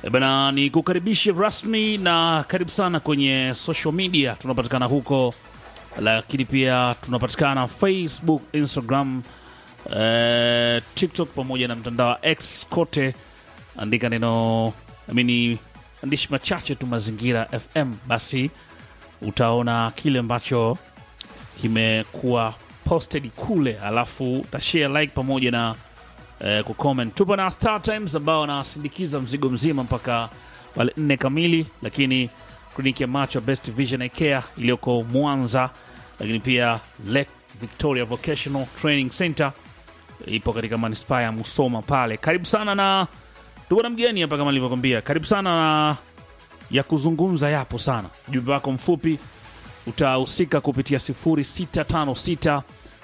E bana, ni kukaribishe rasmi na karibu sana kwenye social media. Tunapatikana huko, lakini pia tunapatikana Facebook, Instagram, eh, TikTok pamoja na mtandao wa X. Kote andika neno amini, andishi machache tu Mazingira FM, basi utaona kile ambacho kimekuwa posted kule, alafu utashare like pamoja na eh, kucomment. Tupo na Star Times ambao wanasindikiza mzigo mzima mpaka wale nne kamili, lakini kliniki ya macho Best Vision Eye Care iliyoko Mwanza, lakini pia Lake Victoria Vocational Training Center ipo katika manispaa ya Musoma pale. Karibu sana na tuko na mgeni hapa kama nilivyokwambia, karibu sana na ya kuzungumza yapo sana. Ujumbe wako mfupi utahusika kupitia 0656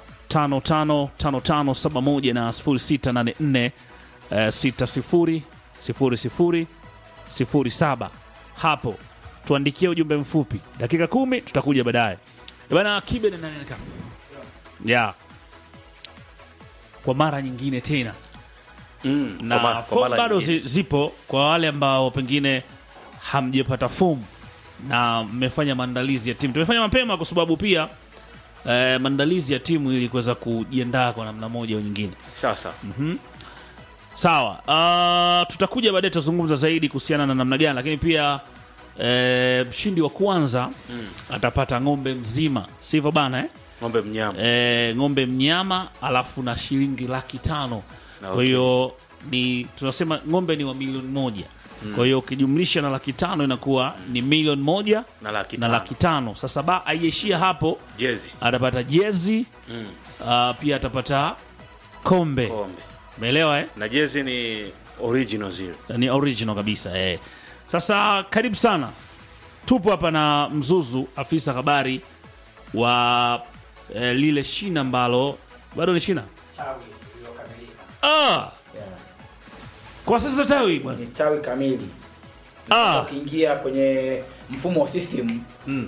555571 na 0684 eh, 60 00 07. Hapo tuandikie ujumbe mfupi, dakika kumi, tutakuja baadaye Eh bana. Kibe na nani anakaa ya kwa mara nyingine tena Mm, na kwa ma- kwa fomu mara bado nyingine. zi, zipo kwa wale ambao pengine hamjapata fomu na mmefanya maandalizi ya timu. Tumefanya mapema kwa sababu pia eh, maandalizi ya timu ili kuweza kujiandaa kwa namna moja au nyingine. Sasa Sawa, uh, tutakuja baadaye tutazungumza zaidi kuhusiana na namna gani, lakini pia eh, mshindi wa kwanza atapata ng'ombe mzima, sivyo bana eh? ng'ombe mnyama e, ng'ombe mnyama alafu na shilingi laki tano Na kwa okay. hiyo ni tunasema ng'ombe ni wa milioni moja kwa hiyo ukijumlisha na laki tano inakuwa ni milioni moja na laki na tano. laki tano sasa ba aiishia hapo jezi atapata jezi Mm, uh, pia atapata kombe kombe umeelewa eh? na jezi ni original zile. ni original kabisa eh. Sasa karibu sana, tupo hapa na Mzuzu, afisa habari wa eh, lile shina ambalo bado ni shina tawi iliyokamilika. ah, Yeah. kwa sasa tawi bwana Ni tawi kamili. ah, Ukiingia kwenye mfumo wa system mm.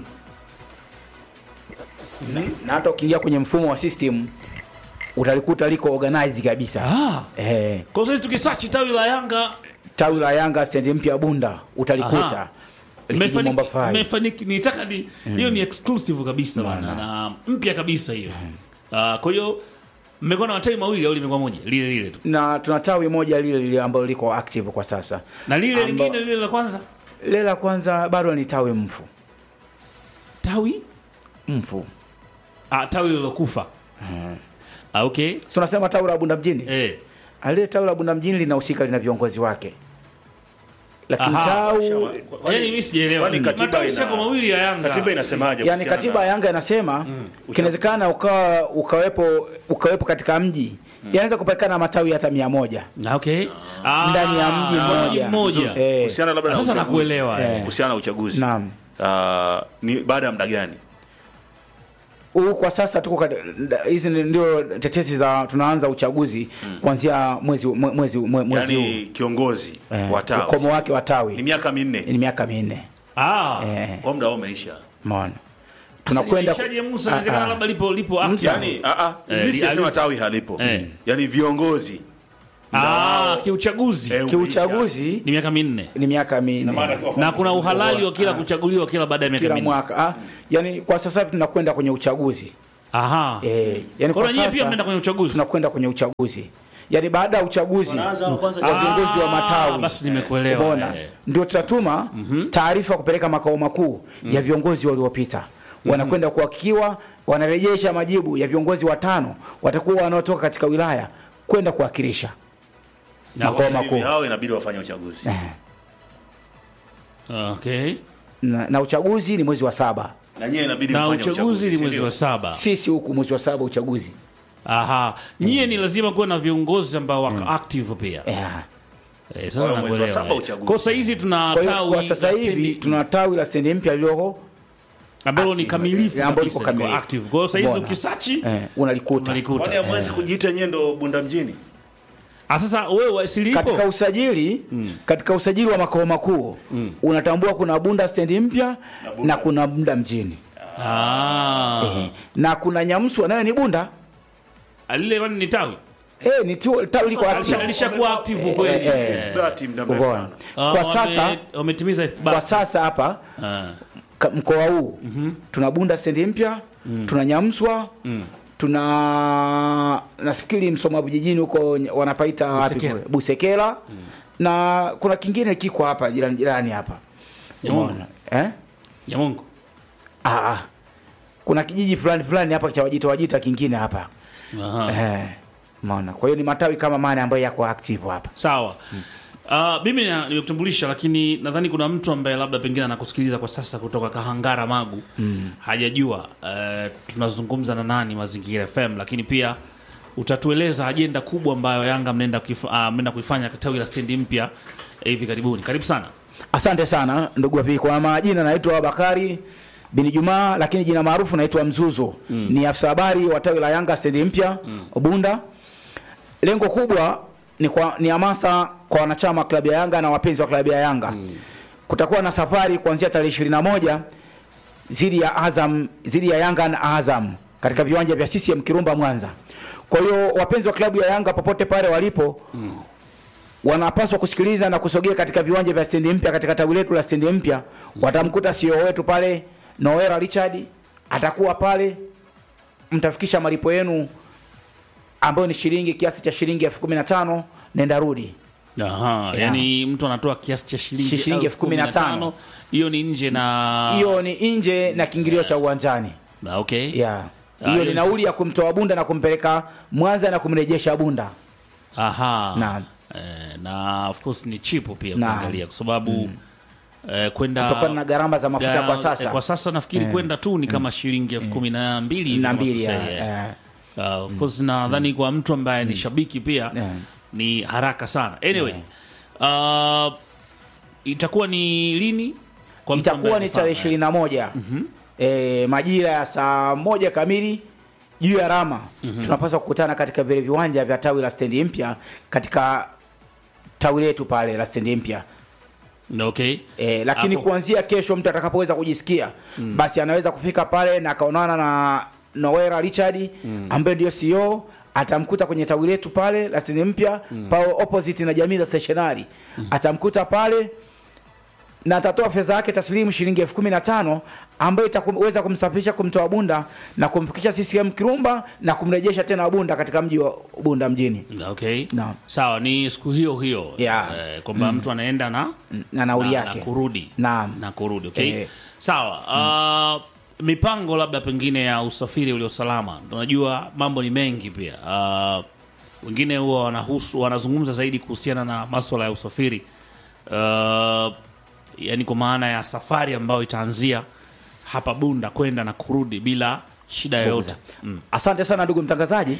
na, na hata ukiingia kwenye mfumo wa system utalikuta liko organized kabisa. ah. Eh, Kwa sasa tukisachi tawi la Yanga tawi la Yanga stendi mpya Bunda utalikuta Aha. likijumba Mmefaniki- five. mmefaniki- nitaka ni hiyo ni exclusive kabisa bwana na mpya kabisa hiyo ah, kwa hiyo mmekuwa na matawi mawili au limekuwa moja lile lile tu na tuna tawi moja lile lile ambalo liko active kwa sasa. na lile Amba- lingine lile la kwanza Lile la kwanza bado ni tawi mfu tawi mfu. ah, tawi lilokufa ah, okay So tunasema tawi la Bunda mjini. eh. Alile tawi la Bunda mjini linahusika lina viongozi wake. Lakini Aha. tawi Yaani mimi sijaelewa. kwani katiba Matawi ina- yako mawili ya Yanga. Katiba inasemaje? yani kuhusiana katiba ya na- Yanga inasema kinawezekana ukawa ukawepo ukawepo katika mji yanaweza kupatikana matawi hata mia moja Na okay. Ah, ndani ya mji mmoja. mmoja. Eh, kuhusiana labda na Sasa uchaguzi. nakuelewa, eh. kuhusiana na uchaguzi Naam. Ah, ni baada ya muda gani? huu kwa sasa tuko kati- hizi ni- ndio tetesi za tunaanza uchaguzi kuanzia mwezi mwe- mwezi mwe- mwezi Yaani huu kiongozi Eh, wa tawi ukomo wake wa ni tawi miaka minne, ni miaka minne Ah. eh, kwa muda wao umeisha. umeona tunakwenda ku- Shaji Musa Ah, inawezekana ah. labda lipo lipo active. Musa. Yaani ah ah, Eh, mimi li- sijasema ali- tawi halipo. Eh. Yaani viongozi Ah, kiuchaguzi Eh, kiuchaguzi ni miaka minne. ni miaka minne Na kuna uhalali wa kila kuchaguliwa kila baada ya miaka kila minne. mwaka ah, yani kwa sasa hivi tunakwenda kwenye uchaguzi Aha. eh, yani Kwa kwa hiyo nyie pia sasa mnaenda kwenye uchaguzi. tunakwenda kwenye uchaguzi yani baada ya uchaguzi Wanaanza wa kwanza wa viongozi wa Ah, matawi basi nimekuelewa. Umeona? Eh. ndio tutatuma taarifa kupeleka makao makuu ya viongozi waliopita wanakwenda kuhakikiwa wanarejesha majibu ya viongozi watano watakuwa wanaotoka katika wilaya kwenda kuwakilisha Na- makao Hivi makuu hao inabidi wafanye uchaguzi. Eh, Okay. na, na uchaguzi ni mwezi wa saba Na nyie inabidi Na mfanye uchaguzi ni si mwezi ndio? wa saba. sisi huku mwezi wa saba uchaguzi Aha. Nyie ni lazima kuwa na viongozi ambao wako active pia. yeah. Eh, sasa Kwa hiyo mwezi wa nakuelewa. saba eh. uchaguzi. Kwa sasa hizi tuna kwa hiyo tawi kwa sasa la hivi stendi- tuna tawi la stendi mpya lililoko ambalo ni active. kamilifu Eh, ambalo liko kabisa, liko kamilifu. active. Kwa hiyo sasa hizi Mbona? ukisachi eh, unalikuta unalikuta. Kwani hamwezi kujiita nyie ndo Bunda mjini? Ah, sasa wewe asili katika ipo usajili katika usajili wa makao makuu unatambua kuna bunda stendi mpya na kuna bunda mjini ah. Eh, na kuna nyamswa nayo ni bunda alile kwani ni tawi Eh, ni tu- tawi liko Alisha- active. alishakuwa active kweli. eh, eh. Eh. Ithibati muda mrefu Umeona? sana. Ah, Kwa wame- sasa wametimiza kwa ithibati. sasa hapa Ah. ka- mkoa huu tuna Bunda stendi mpya tuna Nyamswa tuna nafikiri Msoma vijijini huko ny- wanapaita wapi Busekera. kule? Busekera na kuna kingine kiko hapa jirani jirani hapa Nyamongo. Umeona? eh? Nyamongo. ah, ah. kuna kijiji fulani fulani hapa cha Wajita Wajita kingine hapa Aha. eh, umeona kwa hiyo ni matawi kama mane ambayo yako active hapa Sawa. Uh, mimi na- nimekutambulisha lakini nadhani kuna mtu ambaye labda pengine anakusikiliza kwa sasa kutoka Kahangara Magu hajajua uh, tunazungumza na nani Mazingira FM, lakini pia utatueleza ajenda kubwa ambayo Yanga mnaenda kuif- ah, mnaenda kuifanya tawi la stendi mpya eh, hivi karibuni. Karibu sana. Asante sana ndugu wapi, kwa majina naitwa Bakari bin Jumaa, lakini jina maarufu naitwa Mzuzu. Ni afisa habari wa tawi la Yanga stendi mpya Bunda. Lengo kubwa ni kwa ni hamasa kwa wanachama wa klabu ya Yanga na wapenzi wa klabu ya Yanga. Kutakuwa na safari kuanzia tarehe 21 zidi ya Azam zidi ya Yanga na Azam katika viwanja vya CCM Kirumba Mwanza. Kwa hiyo wapenzi wa klabu ya Yanga popote pale walipo wanapaswa kusikiliza na kusogea katika viwanja vya stendi mpya katika tawi letu la stendi mpya. Watamkuta CEO wetu pale Noera Richard atakuwa pale, mtafikisha malipo yenu ambayo ni shilingi kiasi cha shilingi elfu kumi na tano nenda rudi. Aha, Yeah. yani mtu anatoa kiasi cha shilingi Shilingi elfu kumi na tano. Hiyo ni nje na Hiyo ni nje na kiingilio cha uwanjani. Na, okay. Yeah. Ah, Hiyo hiyo ni ni- nauli ya kumtoa Bunda na kumpeleka Mwanza na kumrejesha Bunda. Aha. Naam. Eh, na of course ni chipo pia Naam. kuangalia kwa sababu eh, kwenda Kutokana na gharama za mafuta Gara- kwa sasa. eh, kwa sasa nafikiri kwenda tu ni kama shilingi elfu kumi na mbili hivi na kama mbili ya, sikosei, eh. eh, Uh, of course nadhani kwa mtu ambaye ni shabiki pia Yeah. ni haraka sana anyway uh, itakuwa ni lini kwa mtu ambaye itakuwa ni tarehe anafahamu, ishirini na moja e, majira ya saa moja kamili juu ya rama tunapaswa kukutana katika vile viwanja vya tawi la stendi mpya katika tawi letu pale la stendi mpya eh. okay e, lakini Hapo. kuanzia kesho mtu atakapoweza kujisikia basi anaweza kufika pale na akaonana na Noera Richard ambaye ndio CEO atamkuta kwenye tawi letu pale la stendi mpya pale opposite na jamii za stationary atamkuta pale na atatoa fedha yake taslimu shilingi elfu kumi na tano ambayo itaweza kumsafirisha kumtoa Bunda na kumfikisha CCM Kirumba na kumrejesha tena Bunda katika mji wa Bunda mjini okay Naam. sawa ni siku hiyo hiyo Yeah. eh, kwamba mtu anaenda na na nauli na, yake na kurudi Naam. na kurudi okay Eh. sawa uh, mipango labda pengine ya usafiri ulio salama unajua mambo ni mengi pia uh, wengine huwa wanahusu wanazungumza zaidi kuhusiana na maswala ya usafiri uh, yani kwa maana ya safari ambayo itaanzia hapa bunda kwenda na kurudi bila shida yoyote mm. Asante sana ndugu mtangazaji.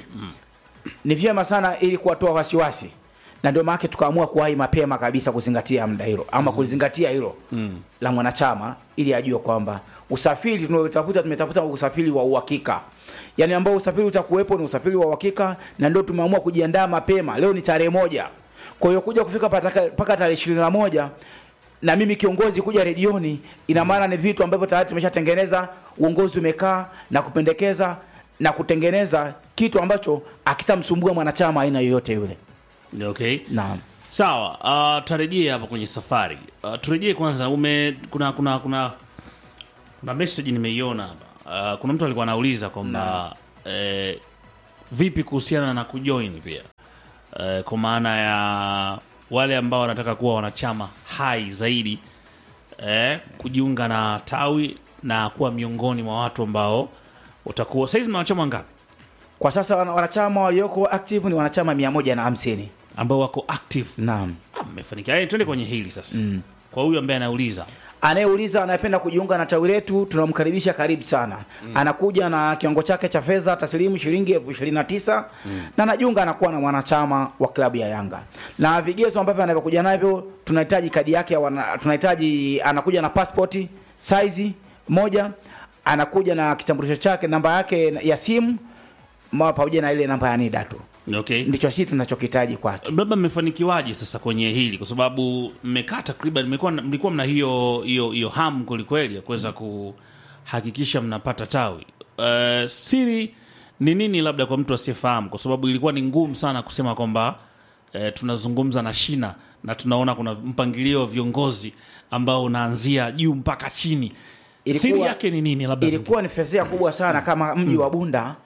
Ni vyema sana ili kuwatoa wasiwasi, na ndio maana tukaamua kuwahi mapema kabisa kuzingatia muda hilo ama kuzingatia hilo la mwanachama, ili ajue kwamba usafiri tunaotafuta tumetafuta usafiri wa uhakika, yaani ambao usafiri utakuwepo ni usafiri wa uhakika, na ndio tumeamua kujiandaa mapema. Leo ni tarehe moja, kwa hiyo kuja kufika pataka- mpaka tarehe ishirini na moja na mimi kiongozi kuja redioni, ina maana ni vitu ambavyo tayari tumeshatengeneza. Uongozi umekaa na kupendekeza na kutengeneza kitu ambacho akitamsumbua mwanachama aina yoyote yule. okay Naam. sawa uh, tarejee hapa kwenye safari uh, turejee kwanza ume kuna kuna kuna kuna message nimeiona hapa uh, kuna mtu alikuwa anauliza kwamba eh, vipi kuhusiana na kujoin pia eh, kwa maana ya wale ambao wanataka kuwa wanachama hai zaidi eh, kujiunga na tawi na kuwa miongoni mwa watu ambao watakuwa saizi na wanachama ngapi Kwa sasa wana- wanachama walioko active ni wanachama mia moja na hamsini. ambao wako active Naam. Ah, mmefanikiwa Yaani, twende kwenye hili sasa kwa huyu ambaye anauliza Anayeuliza anayependa kujiunga na tawi letu tunamkaribisha karibu sana. Anakuja na kiwango chake cha fedha taslimu shilingi elfu ishirini na tisa na anajiunga anakuwa na mwanachama wa klabu ya Yanga. Na vigezo ambavyo anavyokuja navyo, tunahitaji kadi yake ya wana, tunahitaji anakuja na passport size moja, anakuja na kitambulisho chake, namba yake ya simu ma- pamoja na ile namba ya NIDA tu. okay Ndicho sisi tunachokihitaji kwake. labda mmefanikiwaje sasa kwenye hili kwa sababu mmekaa takriban mmekuwa mlikuwa mna hiyo hiyo hiyo hamu kwelikweli ya kuweza kuhakikisha mnapata tawi uh, siri ni nini labda kwa mtu asiyefahamu kwa sababu ilikuwa ni ngumu sana kusema kwamba eh, tunazungumza na shina na tunaona kuna mpangilio wa viongozi ambao unaanzia juu mpaka chini Ilikuwa- siri yake ni nini labda ilikuwa ni fezea kubwa sana kama mji wa Bunda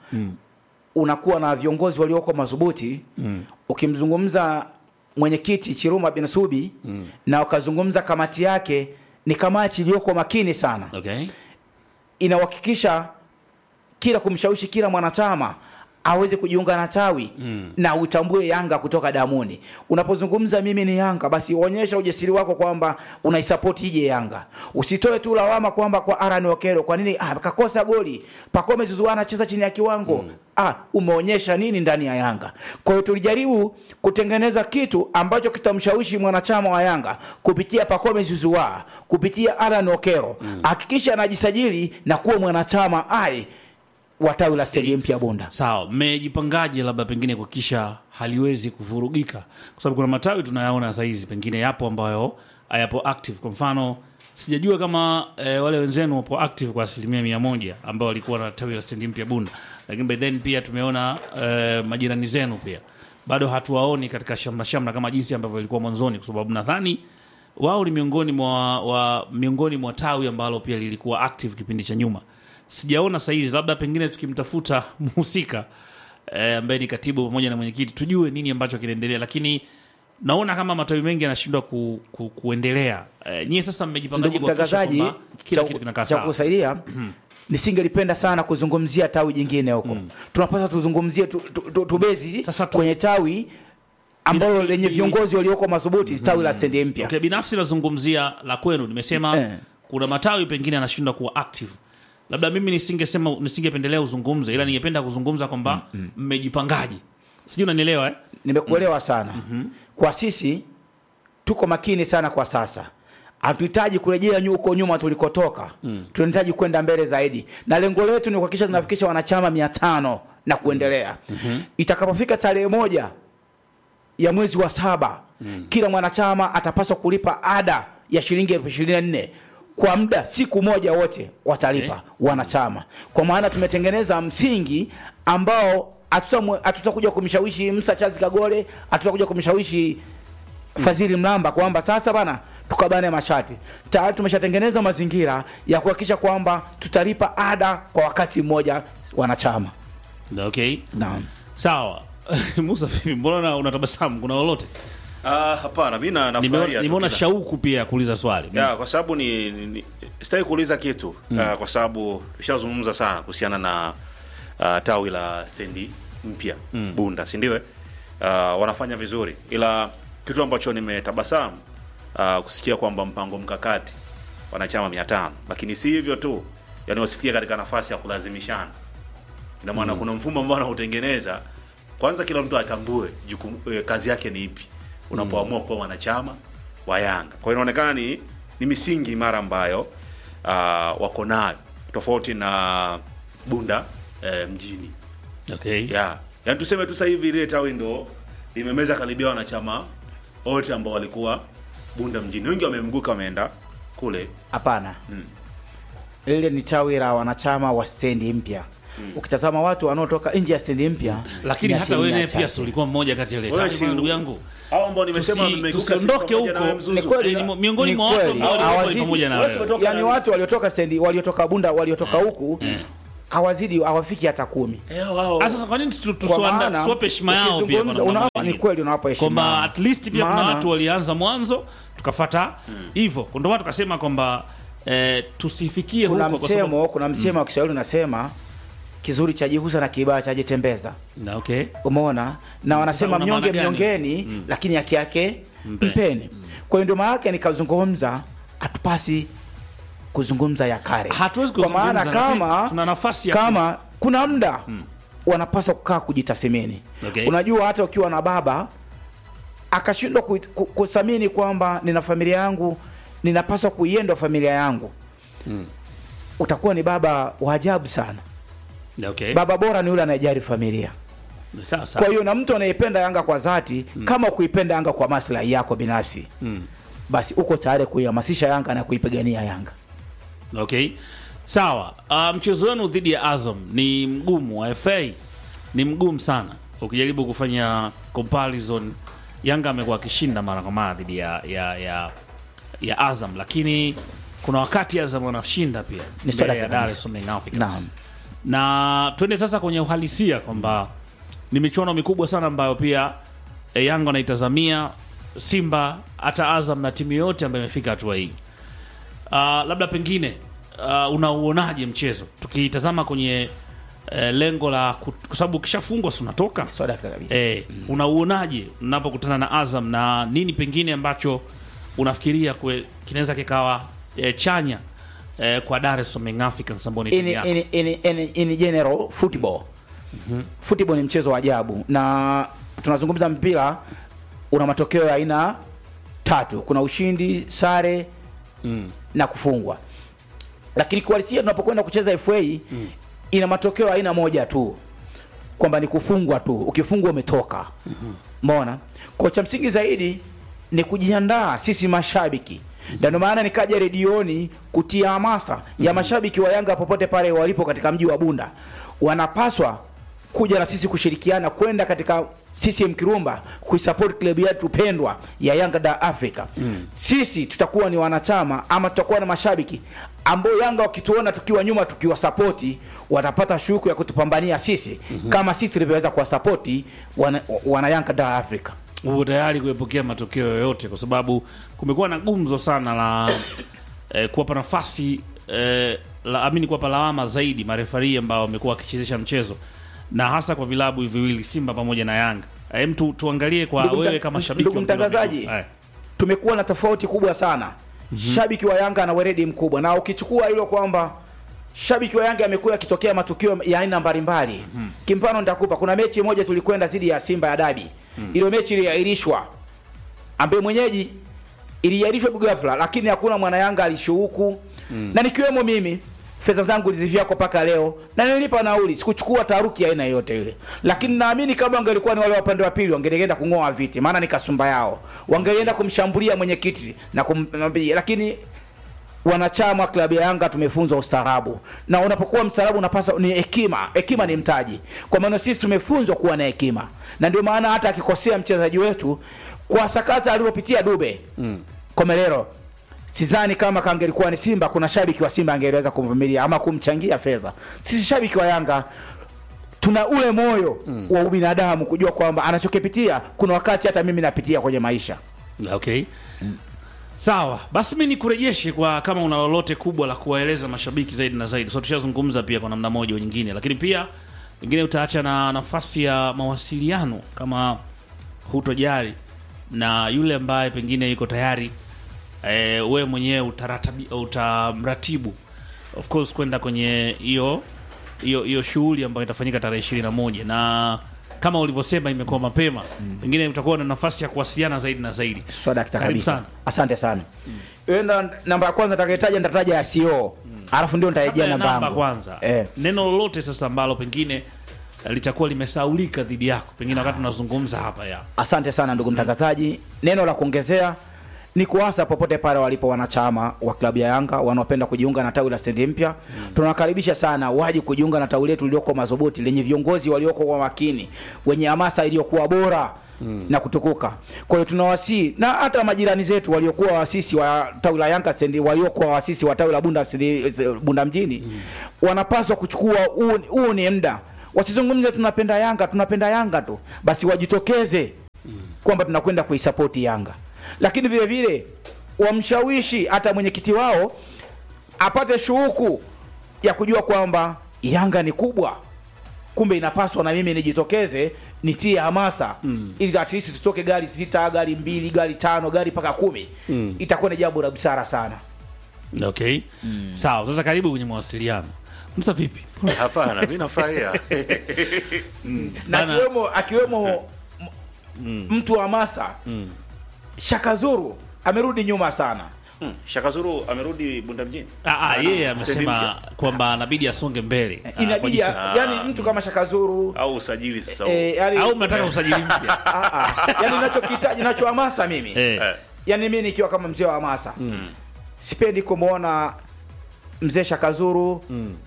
unakuwa na viongozi walioko madhubuti ukimzungumza mwenyekiti Chiruma bin Subi na ukazungumza kamati yake ni kamati iliyoko makini sana okay. inahakikisha kila kumshawishi kila mwanachama aweze kujiunga na tawi mm. na utambue Yanga kutoka damuni. Unapozungumza mimi ni Yanga, basi onyesha ujasiri wako kwamba unaisapoti ije Yanga. Usitoe tu lawama kwamba kwa Aran Okero, kwa nini ah, kakosa goli, Pacome Zouzoua anacheza chini ya kiwango mm. ah, umeonyesha nini ndani ya Yanga? Kwa hiyo tulijaribu kutengeneza kitu ambacho kitamshawishi mwanachama wa Yanga kupitia Pacome Zouzoua, kupitia Aran Okero, hakikisha anajisajili na kuwa mwanachama ai wa tawi la stadium mpya Bunda. sawa mmejipangaje labda pengine kuhakikisha haliwezi kuvurugika kwa sababu kuna matawi tunayaona sahizi pengine yapo ambayo hayapo active kwa mfano sijajua kama eh, wale wenzenu wapo active kwa asilimia mia moja ambao walikuwa na tawi la stendi mpya bunda lakini by then pia tumeona eh, majirani zenu pia bado hatuwaoni katika shamra shamra kama jinsi ambavyo ilikuwa mwanzoni kwa sababu nadhani wao ni miongoni mwa wa, miongoni mwa tawi ambalo pia lilikuwa active kipindi cha nyuma sijaona sahizi labda pengine tukimtafuta mhusika eh, ambaye ni katibu pamoja na mwenyekiti tujue nini ambacho kinaendelea lakini naona kama matawi mengi yanashindwa ku, ku, kuendelea eh, nyie sasa mmejipangaje Ndugu kuhakikisha mtangazaji, kwamba kila cha- kitu kinakaa cha sawa kusaidia nisingelipenda sana kuzungumzia tawi jingine huko tunapaswa tuzungumzie tu, tu, tu, tubezi Sasa tu- kwenye tawi ambalo Bila- lenye bila- viongozi walioko madhubuti tawi la stendi mpya okay, binafsi nazungumzia la kwenu nimesema Eh. kuna matawi pengine yanashindwa kuwa active labda mimi nisingesema nisingependelea uzungumze ila ningependa kuzungumza kwamba mmejipangaje sijui unanielewa eh? nimekuelewa sana kwa sisi tuko makini sana kwa sasa hatuhitaji kurejea nyu- huko nyuma tulikotoka tunahitaji kwenda mbele zaidi na lengo letu ni kuhakikisha tunafikisha wanachama mia tano na kuendelea itakapofika tarehe moja ya mwezi wa saba kila mwanachama atapaswa kulipa ada ya shilingi elfu ishirini na nne kwa muda siku moja wote watalipa Okay. wanachama kwa maana tumetengeneza msingi ambao hatutamwe- hatutakuja kumshawishi Musa Chazi Kagole hatutakuja kumshawishi Fadhili Mlamba kwamba sasa bana tukabane mashati tayari tumeshatengeneza mazingira ya kuhakikisha kwamba tutalipa ada kwa wakati mmoja wanachama okay naam sawa musa vipi mbona unatabasamu kuna lolote Ah, hapana mi na- Nimeona- nafurahia tu nimeona kila- shauku pia ya kuuliza swali ya kwa sababu ni, ni, ni sitaki kuuliza kitu Ah, kwa sababu tushazungumza sana kuhusiana na uh, tawi la stendi mpya Bunda, si ndio? eh? Ah, wanafanya vizuri, ila kitu ambacho nimetabasamu uh, kusikia kwamba mpango mkakati wanachama mia tano, lakini si hivyo tu, yani wasifikia katika nafasi ya kulazimishana. Ina maana kuna mfumo ambao wanautengeneza, kwanza kila mtu atambue jukumu, eh, kazi yake ni ipi unapoamua kuwa mwanachama wa Yanga. Kwa hiyo inaonekana ni, ni misingi imara ambayo uh, wako nayo tofauti na Bunda eh, mjini okay. yeah. Yaani tuseme tu sasa hivi ile tawi ndo limemeza karibia wanachama wote ambao walikuwa Bunda mjini, wengi wamemguka wameenda kule hapana lile ni tawi la wanachama wa stendi mpya ukitazama watu wanaotoka nje ya stendi mpya lakini ni hata asilimia wewe pia chache. si ulikuwa mmoja kati ya ile Wewe tawi si- bwana, ndugu yangu hao ambao nimesema Tusi- wameguka tusiondoke sisi pamoja na huko. wewe Mzuzu. Ni kweli. Eh, ni miongoni Ni mwa watu kweli. ambao walikuwa Hawazidi. pamoja na Wewe wewe umetoka yani na- watu waliotoka stendi waliotoka bunda waliotoka huku hawazidi hawafiki hata kumi Eh, wao. Ah, sasa kwa nini tu- Kwa tusiwanda- maana, tusiwape heshima yao pia kwa ukizungumza, namna unawapa- nyingine? ni kweli unawapa heshima kwamba yao. at least pia kuna Maana- watu walianza mwanzo tukafata hivyo ndio maana tukasema kwamba eh, tusifikie kuna huko kwa sababu msemo kuna msemo wa Kiswahili unasema kizuri chajihusa na kibaya chajitembeza na okay umeona na wanasema una mnyonge maana gani? mnyongeni lakini haki yake Mpe. mpeni kwa hiyo ndio maana yake nikazungumza hatupasi kuzungumza ya kale Hatuwezi kwa maana kuzungumza, lakini kama tuna nafasi ya kama kuna muda wanapaswa kukaa kujitathmini Okay. unajua hata ukiwa na baba akashindwa ku- ku- kuthamini kwamba nina familia yangu ninapaswa kuienda familia yangu utakuwa ni baba wa ajabu sana okay baba bora ni yule anayejali familia sawa sawa kwa hiyo na mtu anayependa Yanga kwa dhati kama kuipenda Yanga kwa maslahi yako binafsi Mm. basi uko tayari kuihamasisha Yanga na kuipigania Yanga. okay Sawa. Uh, mchezo wenu dhidi ya Azam ni mgumu wa FA, ni mgumu sana. Ukijaribu kufanya comparison, Yanga amekuwa akishinda mara kwa mara dhidi ya, ya, ya, ya Azam, lakini kuna wakati Azam wanashinda pia Ni swala mbele ya kabisa. Dar es Salaam Young Africans. Naam. Na twende sasa kwenye uhalisia kwamba ni michuano mikubwa sana ambayo pia e, Yanga wanaitazamia, Simba hata Azam na timu yote ambayo imefika hatua hii. Uh, labda pengine uh, unauonaje mchezo tukitazama kwenye eh, lengo la kut- kwa sababu ukishafungwa si unatoka So dakta kabisa. eh, unauonaje unapokutana na Azam na nini pengine ambacho unafikiria kwe- kinaweza kikawa eh, chanya eh, kwa Dar es Salaam Young Africans ambao ni timu in, yako in, in, in, in general football football ni mchezo wa ajabu na tunazungumza mpira una matokeo ya aina tatu kuna ushindi sare mm. na kufungwa lakini kiuhalisia tunapokwenda kucheza FA ina matokeo ya aina moja tu kwamba ni kufungwa tu ukifungwa umetoka umeona kwa cha msingi zaidi ni kujiandaa sisi mashabiki na ndio maana nikaja redioni kutia hamasa ya mashabiki wa Yanga popote pale walipo katika mji wa Bunda wanapaswa kuja na sisi kushirikiana kwenda katika CCM Kirumba kuisupport club yetu pendwa ya Yanga da Africa. Sisi tutakuwa ni wanachama ama tutakuwa na mashabiki ambao Yanga wakituona tukiwa nyuma tukiwa sapoti watapata shuku ya kutupambania sisi kama sisi tulivyoweza kuwasapoti wana, wana Yanga da Africa. uko tayari kuepokea matokeo yoyote kwa sababu kumekuwa na gumzo sana la eh, kuwapa nafasi eh, la, amini kuwapa lawama zaidi marefari ambao wamekuwa wakichezesha mchezo na hasa kwa vilabu hivi viwili Simba pamoja na Yanga. Eh, mtu tuangalie kwa Ndugu wewe mta- kama shabiki ndugu wa mpira wa mtangazaji, miguu. Eh, tumekuwa na tofauti kubwa sana shabiki wa Yanga ana weredi mkubwa, na ukichukua hilo kwamba shabiki wa Yanga amekuwa akitokea matukio ya aina mbalimbali. Kimfano nitakupa, kuna mechi moja tulikwenda dhidi ya Simba ya dabi, ile mechi iliahirishwa, ambaye mwenyeji iliahirishwa ghafla, lakini hakuna mwana Yanga alishuhuku na nikiwemo mimi fedha zangu nilizivyako mpaka leo na nilipa nauli, sikuchukua taharuki ya aina yoyote ile, lakini naamini kama wangelikuwa ni wale wa upande wa pili wangeenda kung'oa viti, maana ni kasumba yao, wangelienda kumshambulia mwenyekiti na kumwambia, lakini wanachama wa klabu ya Yanga tumefunzwa ustaarabu, na unapokuwa mstaarabu unapasa ni hekima. Hekima ni mtaji, kwa maana sisi tumefunzwa kuwa na hekima, na ndio maana hata akikosea mchezaji wetu kwa sakata aliyopitia Dube mm. Komelero, sidhani kama kangelikuwa ni Simba, kuna shabiki wa Simba angeweza kumvumilia ama kumchangia fedha. Sisi shabiki wa Yanga tuna ule moyo wa ubinadamu kujua kwamba anachokipitia kuna wakati hata mimi napitia kwenye maisha. Okay. Sawa, basi mi nikurejeshe kwa kama una lolote kubwa la kuwaeleza mashabiki zaidi na zaidi. So tushazungumza pia kwa namna moja au nyingine, lakini pia pengine utaacha na nafasi ya mawasiliano kama hutojali na yule ambaye pengine yuko tayari e, wewe mwenyewe utaratabi- utamratibu of course kwenda kwenye hiyo hiyo hiyo shughuli ambayo itafanyika tarehe ishirini na moja na kama ulivyosema imekuwa mapema, pengine utakuwa na nafasi ya kuwasiliana zaidi na zaidi. Swadakta Karibu kabisa. sana. Asante sana. Wewe ndo namba ya kwanza nitakayetaja nitataja ya CEO. Alafu ndio Kabla nitarejea ya namba namba yangu. kwanza, Eh. neno lolote sasa ambalo pengine eh, litakuwa limesaulika dhidi yako, pengine wakati tunazungumza hapa ya Asante sana ndugu mtangazaji. Neno la kuongezea ni kuasa popote pale walipo wanachama wa klabu ya Yanga wanaopenda kujiunga na tawi la stendi mpya, tunawakaribisha sana waje kujiunga na tawi letu lilioko madhubuti lenye viongozi walioko kwa makini, wenye hamasa iliyokuwa bora na kutukuka. Kwa hiyo tunawasii na hata majirani zetu waliokuwa waasisi wa tawi la Yanga stendi, waliokuwa waasisi wa tawi la Bunda, stendi- Bunda mjini wanapaswa kuchukua huu huu ni muda, wasizungumze tunapenda Yanga tunapenda Yanga tu, basi wajitokeze kwamba tunakwenda kuisapoti Yanga, lakini vile vile wamshawishi hata mwenyekiti wao apate shuhuku ya kujua kwamba Yanga ni kubwa, kumbe inapaswa na mimi nijitokeze nitie hamasa mm. ili at least tutoke gari sita, gari mbili, gari tano, gari mpaka kumi Mm. itakuwa ni jambo la busara sana. okay. Sawa, sasa karibu kwenye mawasiliano. Msa vipi? Hapana, mi nafurahia na Bana- akiwemo akiwemo m- mtu wa hamasa Shaka Zuru amerudi nyuma sana. Hmm, Shaka Zuru amerudi Bunda mjini. Ah, ah, yeye Stendi amesema kwamba anabidi asonge mbele. ah, kwa Inabidi jinsi- ya- yani mtu kama Shaka Zuru au usajili sasa. eh, yani, au mnataka usajili mpya? ah, ah, yani ninachokihitaji ninachohamasa mimi Eh. Eh, yani mimi nikiwa kama mzee wa hamasa sipendi kumwona mzee Shakazuru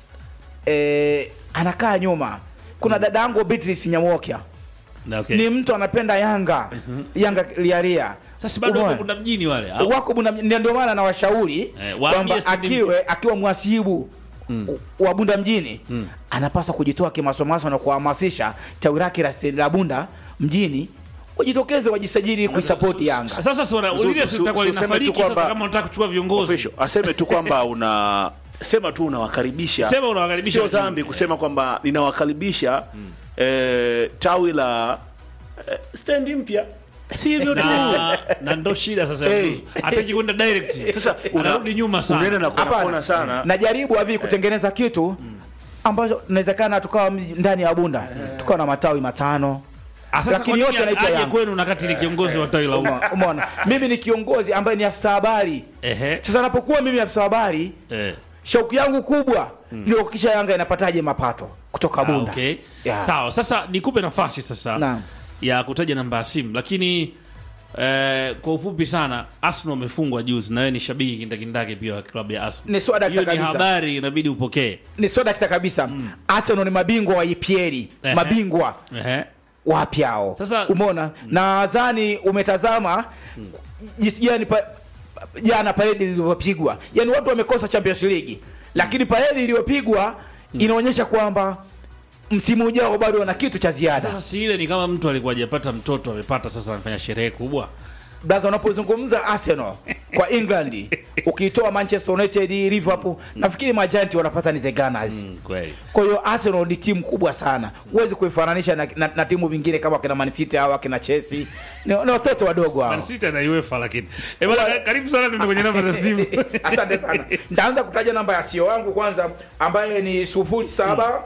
eh, anakaa nyuma. Kuna dada yangu Beatrice Nyamwokia Na okay. ni mtu anapenda Yanga Yanga lialia. Sasa bado Umeona? wako kuna mjini wale. au? wako Bunda mjini. ndio maana nawashauri Eh, waambie kwamba stendi akiwe akiwa mwasibu wa Bunda mjini anapaswa kujitoa kimasomaso na kuhamasisha tawi lake la se- la Bunda mjini wajitokeze wajisajili kuisapoti Yanga. Sasa si wana Su- ulile su- si itakuwa su- useme tu linafariki sasa kwamba- kama unataka kuchukua viongozi. official aseme tu kwamba una sema tu unawakaribisha Sema unawakaribisha sio watu. dhambi kusema kwamba ninawakaribisha eh, tawi la eh, stendi mpya si hivyo tu na, na ndo shida sasa Hey. hataki kwenda direct sasa una- anarudi nyuma unaenda sana na Hapana. kuona sana Najaribu hivi kutengeneza kitu ambacho inawezekana tukawa mji- ndani ya Bunda tukawa na matawi matano Ah, sasa lakini kwa nini yote yanaitwa aje Yanga. kwenu na kati ni kiongozi wa tawi la umma Umeona- Umeona, mimi ni kiongozi ambaye ni afisa habari. ehe Sasa napokuwa mimi afisa habari, eh shauku yangu kubwa ni kuhakikisha Yanga inapataje mapato kutoka Ah, Bunda. okay. Yeah. Sawa, sasa nikupe nafasi sasa Naam. ya kutaja namba ya simu, lakini eh, kwa ufupi sana, Arsenal wamefungwa juzi, na wewe ni shabiki kindakindaki pia wa klabu ya Arsenal. Ni swada Hiyo ni kabisa. habari inabidi upokee. Ni soda kita kabisa. Arsenal ni mabingwa wa EPL, Ehe. mabingwa Ehe. wapya hao. Sasa- umeona nadhani umetazama jinsi gani pa, jana paredi lilivyopigwa, yaani watu wamekosa Champions League, lakini paredi iliyopigwa inaonyesha kwamba msimu ujao bado wana kitu cha ziada. Sasa si ile ni kama mtu alikuwa hajapata mtoto amepata, sasa anafanya sherehe kubwa. Blaza, unapozungumza Arsenal kwa England ukitoa Manchester United, Liverpool, nafikiri majanti wanapata ni the Gunners. Mm, kweli. Kwa hiyo Arsenal ni timu kubwa sana, huwezi kuifananisha na, na, na timu vingine kama akina Man City au akina Chelsea. Ni, ni watoto wadogo hao. Man City na UEFA lakini. Eh, bwana karibu sana ndio kwenye namba za simu. Asante sana. Nitaanza kutaja namba ya CEO wangu kwanza ambaye ni sufuri saba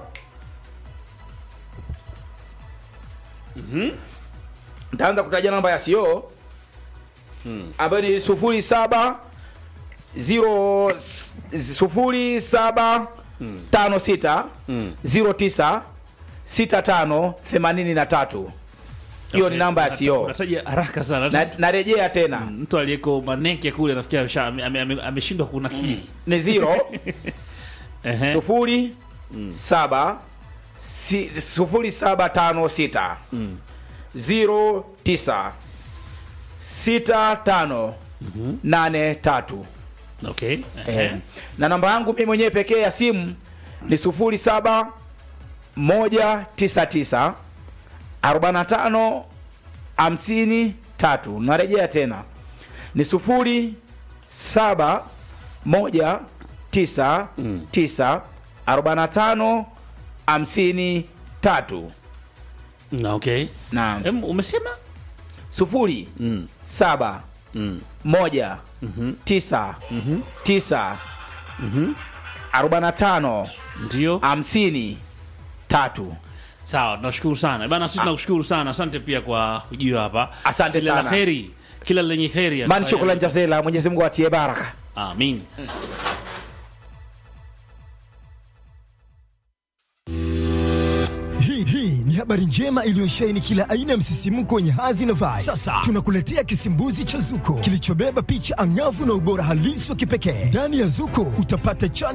nitaanza kutaja namba ya CEO ambayo ni sufuri saba zero s- sufuri saba tano sita zero tisa sita tano themanini na tatu. Hiyo ni namba ya CEO. Unataja haraka sana. Na- Narejea tena Mtu aliyeko Maneke kule nafikiri amesha- ame- ame- ame- ameshindwa kunakili. ni zero Ehe. sufuri saba si, sufuri saba tano sita zero tisa sita tano nane tatu Okay. eh. Ehe. na namba yangu mimi mwenyewe pekee ya simu ni sufuri saba moja tisa tisa arobaini na tano hamsini tatu narejea tena ni sufuri saba moja tisa tisa arobaini na tano hamsini tatu Na okay. na Em, umesema? sufuri Mm. saba Mm. moja tisa tisa arobaini na tano Ndio. hamsini tatu Sawa, tunashukuru sana. Bana sisi tunakushukuru sana. Asante pia kwa ujio hapa. Asante Kila la sana. heri. Kila lenye heri. man shukrani jazela mwenyezi mungu atie baraka Amin. Hii hii ni habari njema iliyosheheni kila aina ya msisimko wenye hadhi na vibe. Sasa tunakuletea kisimbuzi cha Zuko kilichobeba picha angavu na ubora halisi wa kipekee. Ndani ya Zuko utapata channel